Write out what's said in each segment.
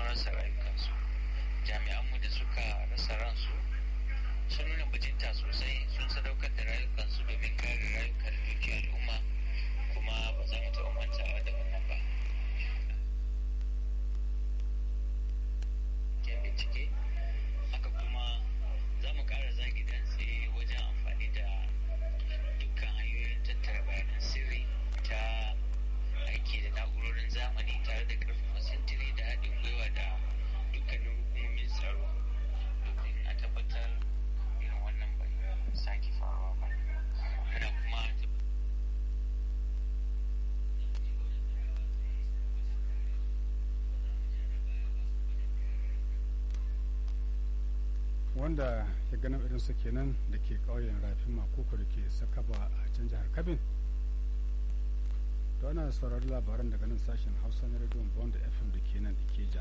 rasa rayukansu jami'anmu da suka rasa ransu sun nuna bajinta sosai sun sadaukar da rayukansu domin kare rayukan dukiyar al'umma kuma ba za mu taɓa mantawa da wannan ba ke bincike haka kuma za mu ƙara zagi dantse wajen amfani da dukkan hanyoyin tattara bayanan sirri ta aiki da na'urorin zamani tare da ƙarfafa sintiri da haɗin gwiwa da dukkanin hukumomin tsaro domin a tabbatar irin wannan bai sake faruwa ba ana kuma wanda ya ganin irinsa kenan da ke ƙauyen rafin makoko da ke sakaba a can jihar kabin to ana saurari labaran daga nan sashen hausa na rediyon bond fm da ke nan ikeja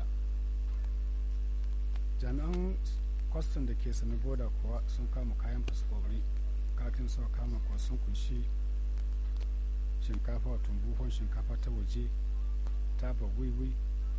jami'an kwastan da ke sami boda kuwa sun kama kayan fasfori katin suka kama kuwa sun kunshi shinkafa wato buhon shinkafa ta waje taba wiwi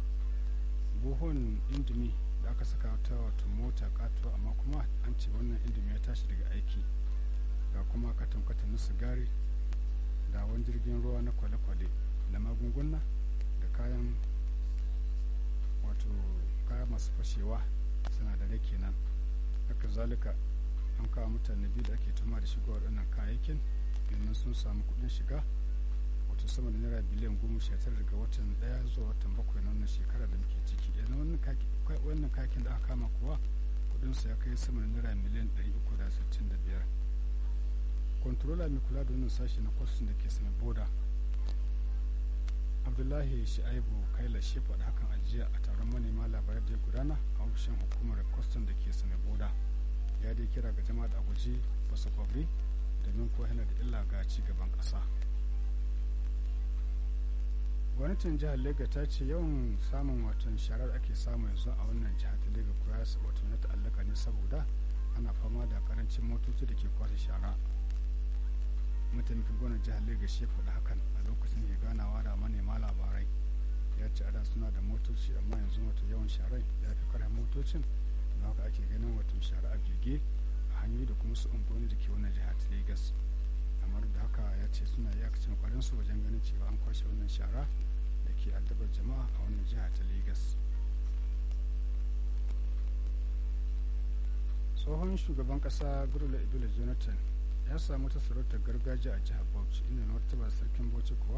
buhon indomi da aka saka ta wato mota katuwa amma kuma an ce wannan indomi ya tashi daga aiki ga kuma katon katon na sigari da wani jirgin ruwa na kwale-kwale da magunguna da kayan wato kaya masu fashewa sinadarai kenan haka zalika an kawo mutane biyu da ake tuma da shiga waɗannan kayayyakin domin sun samu kuɗin shiga wato sama da naira biliyan goma sha tara daga watan ɗaya zuwa watan bakwai na wannan shekara da muke ciki yanzu wannan kayakin da aka kama kuwa kuɗinsa ya kai sama da naira miliyan ɗari uku da sittin da biyar kontrola mai kula da wannan sashi na kwasin da ke sanar boda abdullahi shi'aibu kaila shi faɗa hakan ajiya a taron manema labarai da ya gudana a ofishin hukumar kwastan da ke sanar boda ya dai kira ga jama'a da a guji basu kwabri domin ko yana da illa ga ci gaban ƙasa gwamnatin jihar lega ta ce yawan samun watan sharar ake samu yanzu a wannan jihar ta lega kuwa wato na ta'allaka ne saboda ana fama da karancin motoci da ke kwashe shara mataimakin gwamnan jihar lagos shi faɗi hakan a lokacin da ganawa da manema labarai ya ce a da suna da motoci amma yanzu wato yawan sharai ya fi karfin motocin don haka ake ganin wato shara a jirge a hanyoyi da kuma su unguwanni da ke wannan jihar ta lagos kamar da haka ya ce suna iyakacin kwarin su wajen ganin cewa an kwashe wannan shara da ke addabar jama'a a wannan jihar ta lagos tsohon shugaban kasa gurula ibila jonathan ya samu ta sarautar gargajiya a jihar bauchi inda martaba sarkin bauchi kuwa